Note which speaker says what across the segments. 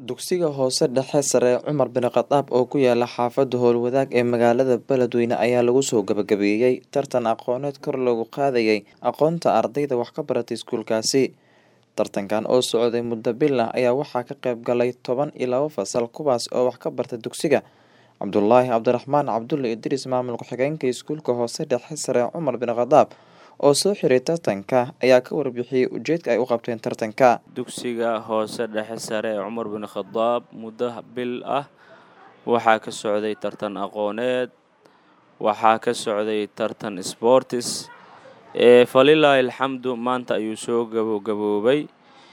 Speaker 1: Dugsiga hoose dhexe sare Cumar bin Khadaab oo ku yaala xaafada Howlwadaag ee magaalada Beledweyne ayaa lagu soo gabagabeeyay tartan aqooneed kor loogu qaadayay aqoonta ardayda wax ka barata iskuulkaasi. Tartankan oo socday muddo bil ah ayaa waxaa ka qayb galay toban iyo laba fasal kuwaas oo wax ka barta dugsiga. Cabdulaahi Cabdiraxmaan Cabdulle Idriis maamul ku-xigeenka iskuulka hoose dhexe sare Cumar bin Khadaab oo soo xiray tartanka ayaa ka warbixiyay ujeedka ay u qabteen tartanka.
Speaker 2: dugsiga hoose dhexe sare ee cumar bin khadaab muddo bil ah waxaa ka socday tartan aqooneed waxaa ka socday tartan sportis ee falilaahi alxamdu maanta ayuu soo gabagaboobay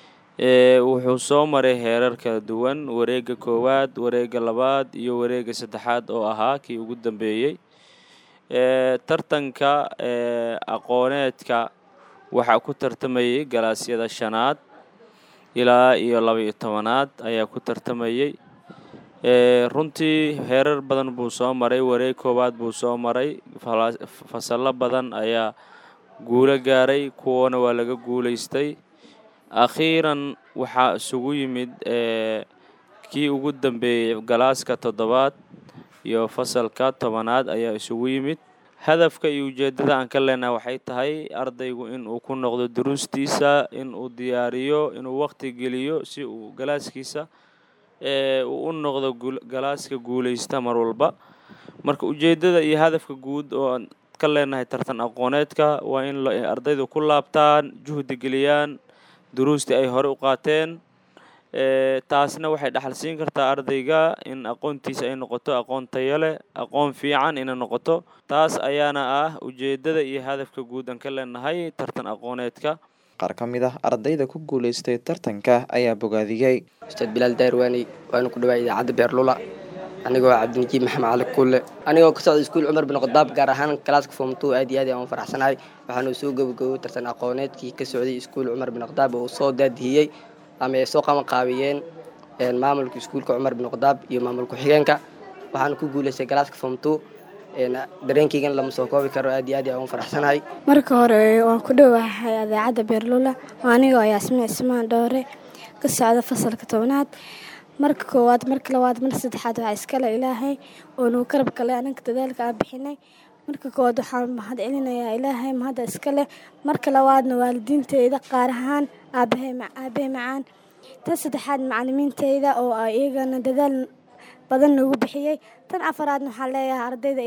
Speaker 2: ee wuxuu soo maray heerar kala duwan wareega koowaad wareega labaad iyo wareega saddexaad oo ahaa kii ugu dambeeyey ee tartanka ee aqooneedka waxaa ku tartamayay galaasyada shanaad ilaa iyo laba iyo tobanaad ayaa ku tartamayay ee runtii heerar badan buu soo maray wareeg koowaad buu soo maray fasallo badan ayaa guulo gaaray kuwana waa laga guulaystay akhiiran waxaa isugu yimid ee kii ugu dambeeyey galaaska toddobaad iyo fasalka tobanaad ayaa isugu yimid hadafka iyo ujeeddada aan ka leenahay waxay tahay ardaygu inuu ku noqdo duruustiisa inuu diyaariyo inuu waqti geliyo si uu galaaskiisa ee uu u noqdo galaaska guulaysta mar walba marka ujeeddada iyo hadafka guud oo aan ka leenahay tartan aqooneedka waa in ardaydu ku laabtaan juhdi geliyaan duruustii ay hore u qaateen ee taasna waxay dhaxal siin kartaa ardayga in aqoontiisa ay noqoto aqoon tayo leh aqoon fiican inay noqoto taas ayaana ah ujeeddada iyo hadafka guud aan ka leenahay tartan aqooneedka
Speaker 1: Qaar ka mid ah ardayda ku guulaystay tartanka ayaa bogaadiyey.
Speaker 3: ustaad bilaal daarwaani waana ku dhawaay idaacadda beerlula anigoo cabdinajiib maxamed cali kulle anigoo ka socda iskuul cumar bin khadaab gaar ahaan kalaaska form two aad iyo aad aan u faraxsanahay waxaanu soo gabagaboway tartan aqooneedkii ka socday iskuul cumar bin khadaab oo soo daadihiyey ama ay soo qabanqaabiyeen maamulka iskuulka cumar bin khadaab iyo maamul ku-xigeenka waxaanu ku guulaystay galaaska form two dareenkeygan lama soo koobi karo aad iyo aad aan u faraxsanahay
Speaker 4: marka hore waan ku dhowahay idaacadda beerlula anigoo yaasmin cismaan dhoore ka socda fasalka tobnaad marka koowaad marka labaad marka saddexaad waxaa iskale ilaahay oo nagu karab galay ananka dadaalka aan bixinay marka koowaad waxaan mahad celinayaa ilaahay mahadda iskale marka labaadna waalidiinteyda qaar ahaan aabahay aabahay macaan tan saddexaad macalimiinteyda oo iyagana dadaal badan nagu bixiyey tan afaraadna waxaan leeyahay ardayda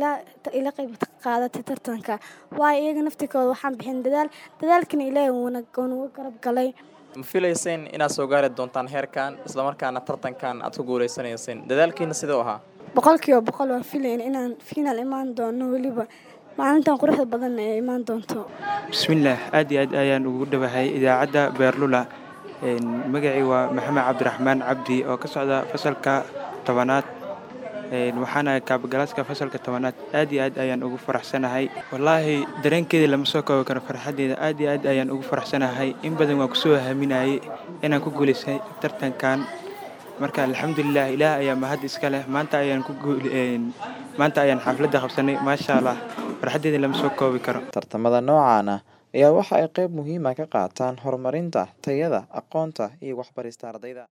Speaker 4: ila qayb qaadatay tartanka waayo iyaga naftikooda waxaan bixin dadaal dadaalkana ilaahay wuu nagu garab galay
Speaker 5: ma filayseen inaad soo gaari doontaan heerkan islamarkaana tartankan aad ku guulaysanayseen dadaalkiina siduu ahaa
Speaker 4: boqolkiiba boqol waan filayn inaan fiinaal imaan doono weliba maalintan quruxda badan ay imaan doonto
Speaker 6: bismillaah aad iyo aad ayaan ugu dhawahay idaacadda beerlula magacii waa maxamed cabdiraxmaan cabdi oo ka socda fasalka tobanaad waxaana kaabagalaaska fasalka tobanaad aad iyo aad ayaan ugu faraxsanahay wallaahi dareenkeeda lama soo koobi karo farxaddeeda aad iyo aad ayaan ugu faraxsanahay in badan waan kusoo haminayay inaan ku guulaystay tartankan marka alxamdulilah ilaah ayaa mahad iska leh maanta ayaan ku maanta ayaan xafladda qabsanay maasha allah farxaddeeda lama soo koobi karo
Speaker 1: Tartamada noocaan ah ayaa waxa ay qayb muhiim ah ka qaataan horumarinta tayada aqoonta iyo waxbarista ardayda.